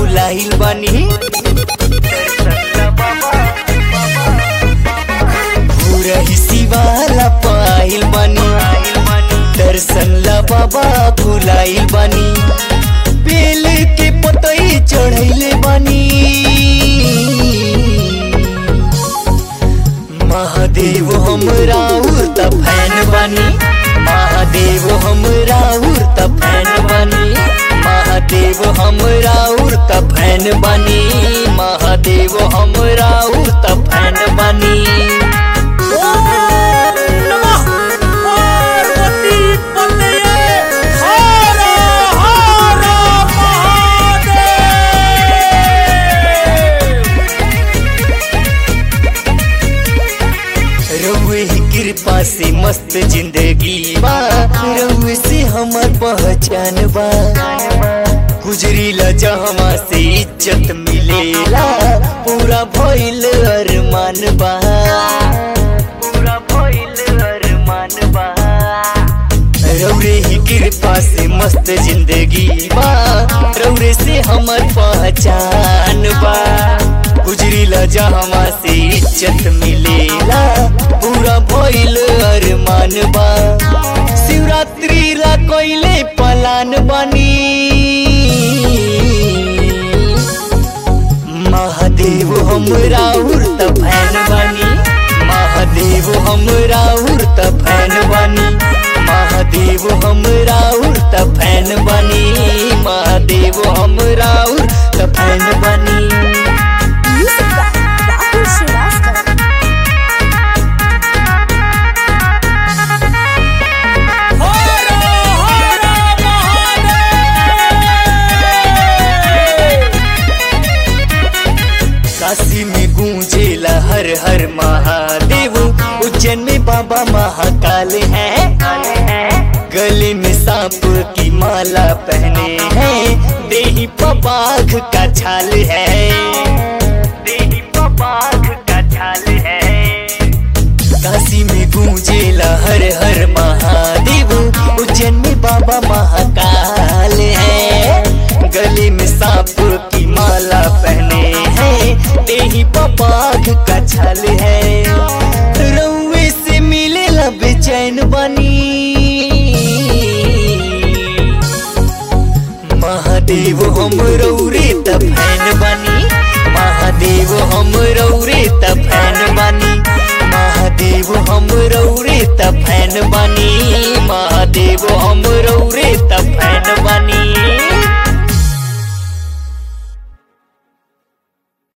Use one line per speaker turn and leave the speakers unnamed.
भुलाइल बानी पूरा हिसीवाला पाइल बानी दर्शन ला बाबा भुलाइल बानी बेल के पतई चढ़ैले बानी महादेव हमरा उर्त फैन बानी महादेव हमरा उर्त फैन बानी महादेव हमरा उर्त फैन बानी महादेव हमरा उर्त फैन बानी
नमः पार्वती पतये हर हर महादेव
रउए ही कृपा से मस्त जिंदगी बा रउए से हमर पहचान बा गुजरीला जहमा से इज्जत मिलेला पूरा भइल अरमान बा पूरा भइल अरमान बा रौरे ही कृपा से मस्त जिंदगी बा रौरे से हमर पहचान बा गुजरीला जहमा से इज्जत मिलेला पूरा भइल अरमान बा शिवरात्रि ला कोइले पलान बानी महादेव हमरा उर्त फैन बानी महादेव हमरा उर्त फैन बानी महादेव हमरा उर्त फैन बानी महादेव हमरा उर्त फैन बानी
Music by Rahul Srivastava.
हर हर महादेव
काशी में गूंजेला हर हर महादेव उज्जैन में बाबा महाकाल है गले में सांप की माला पहने हैं देही पबाघ का छाल है देही पबाघ का छाल है काशी में गूंजेला हर हर महादेव उज्जैन में बाबा महाकाल है गले में सांप की माला पहने हैं देही पपाघ का छल है रउए से मिलेला बेचैन बनी महादेव हम रौरे त फैन बनी महादेव हम रौरे त फैन बनी महादेव हम रौरे त फैन बनी